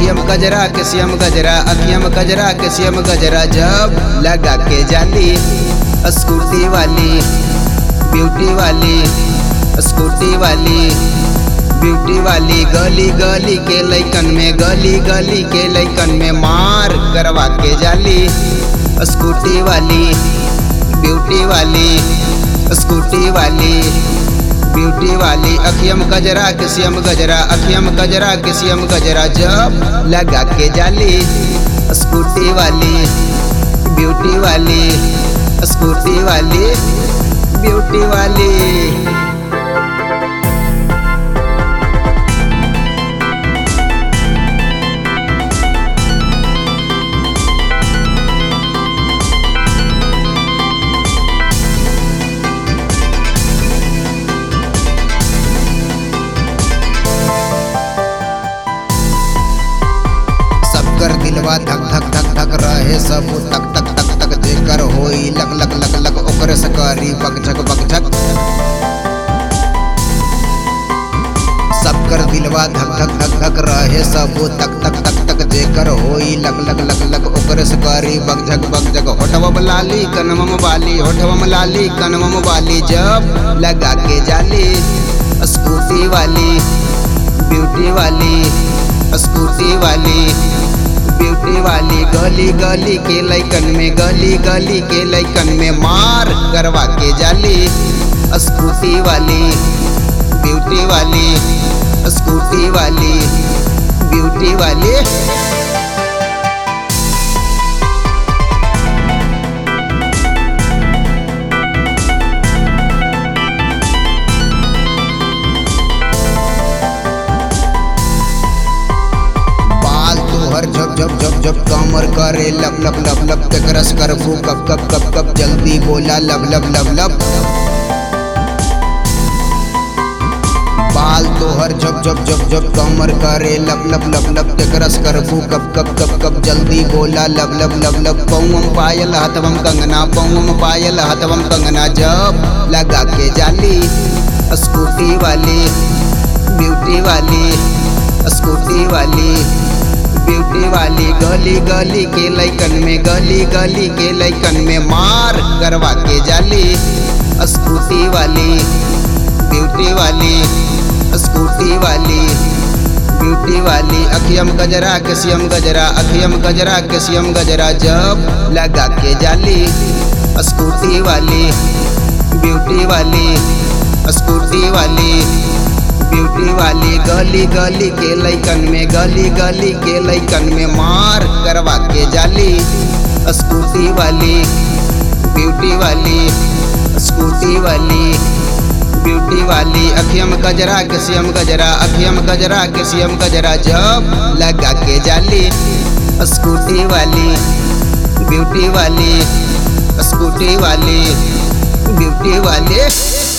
अखियम गजरा के सियम गजरा अखियम गजरा के सियम गजरा जब लगा के जाली स्कूटी वाली ब्यूटी वाली स्कूटी वाली ब्यूटी वाली गली गली के लैकन में गली गली के लैकन में मार करवा के जाली स्कूटी वाली ब्यूटी वाली स्कूटी वाली ब्यूटी वाली अखियम गजरा के सियम गजरा अखियम गजरा के सियम गजरा जब लगा के जाली स्कूटी वाली ब्यूटी वाली स्कूटी वाली ब्यूटी वाली सबकर दिलवा धक धक धक धक रहे सब तक तक तक तक जेकर होई लक लक लक लक ओकर सकरी बकझक बकझक सबकर दिलवा धक धक धक धक रहे सब तक तक तक तक जेकर होई लक लक लक लक ओकर सकरी बकझक बकझक होठवम लाली कनवम वाली होठवम लाली कनवम वाली जब लगा के जाली स्कूटी वाली ब्यूटी वाली स्कूटी वाली ब्यूटी वाली गली गली के लैकन में गली गली के लैकन में मार करवा के जाली स्कूटी वाली ब्यूटी वाली स्कूटी वाली ब्यूटी वाली बाल तोहर झप झप झप झप कमर करे लब लब लब लब तक रस कर फू कब कब कब कब जल्दी बोला लब लब लब लब बाल तोहर झप झप झप झप कमर करे लब लब लब लब तक रस कर फू कब कब कब कब जल्दी बोला लब लब लब लब पौम पायल हथवम कंगना पौम पायल हथवम कंगना जब लगा के जाली स्कूटी वाली ब्यूटी वाली स्कूटी वाली ब्यूटी वाली गली गली के लैकन में गली गली के लैकन में मार करवा के जाली स्कूटी वाली ब्यूटी वाली स्कूटी वाली ब्यूटी वाली अखियम गजरा के सियम गजरा अखियम गजरा के सियम गजरा जब लगा के जाली स्कूटी वाली ब्यूटी वाली स्कूटी वाली ब्यूटी वाली गली गली के लैकन में गली गली के लैकन में मार करवा के जाली स्कूटी वाली ब्यूटी वाली स्कूटी वाली ब्यूटी वाली अखियम गजरा के सियम गजरा अखियम गजरा के सियम गजरा जब लगा के जाली स्कूटी वाली ब्यूटी वाली स्कूटी वाली ब्यूटी वाली